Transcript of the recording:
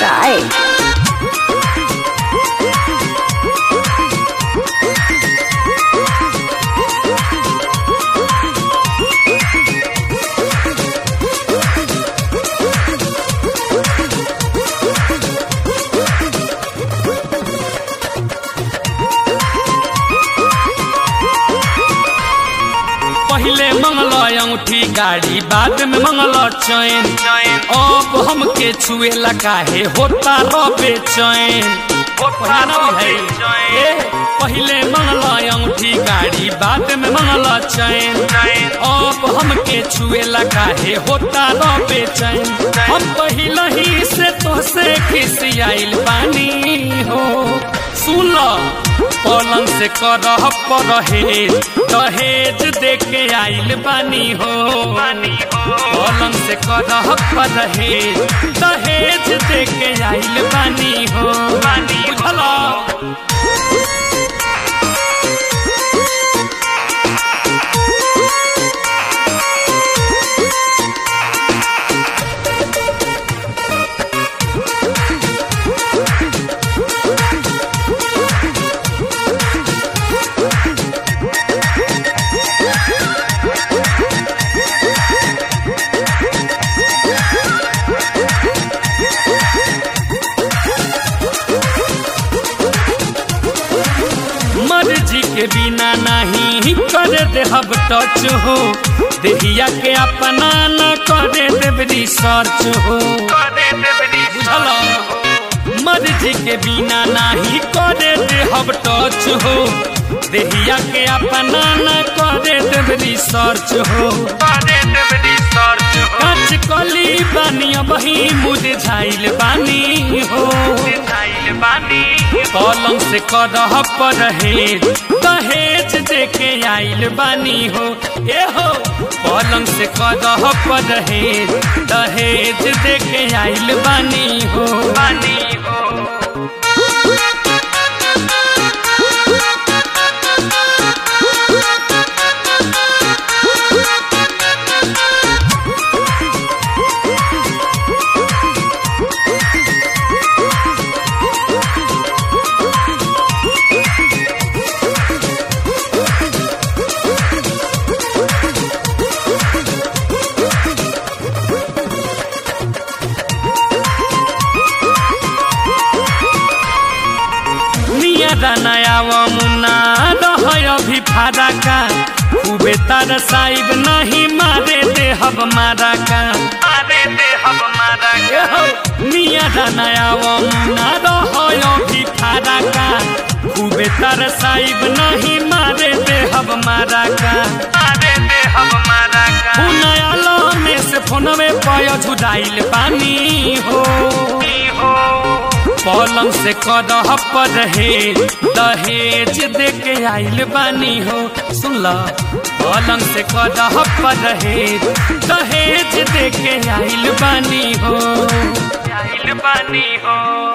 style. पहिले मंगल अंगूठी गाड़ी बाद में मंगल चैन अब हमके छुएला काहे होता रबे चैन ए, पहिले मंगल अंगूठी गाड़ी बाद में मंगल चैन अब हमके छुएला काहे होता रबे चैन हम पहिले ही से तोसे खिसियाइल पानी हो सुन लो पलंग से करह परहेज दहेज देके आइल बानी हो पलंग से करह परहेज दहेज देके आइल बानी हो बुझला मर्जी के बिना नहीं करे देहब टच हो देहिया के अपना न करे देव रिसर्च हो बुझल मर्जी के बिना नहीं करे देहब टच हो देहिया के अपना न करे देव रिसर्च हो काच कली बानी बही मुरझाइल बानी हो पलंग से करह परहेज दहेज देके आइल बानी हो ए हो पलंग से करह परहेज दहेज देके आइल बानी हो बानी हो निया नयाव मुन्ना रह अभी फारा का खूबे तार साहिब नहीं मारे दे हब मारा का मारे दे हब मारा का निया नयाव मुन्ना रह अभी फारा का खूबे तार साहिब नहीं मारे दे हब मारा का मारे दे हब मारा का नया में से फोनवे पय झुराइल पानी हो पलंग से करह परहेज दहेज देके आइल बानी हो सुन ल पलंग से करह परहेज दहेज देके आइल बानी हो आइल बानी हो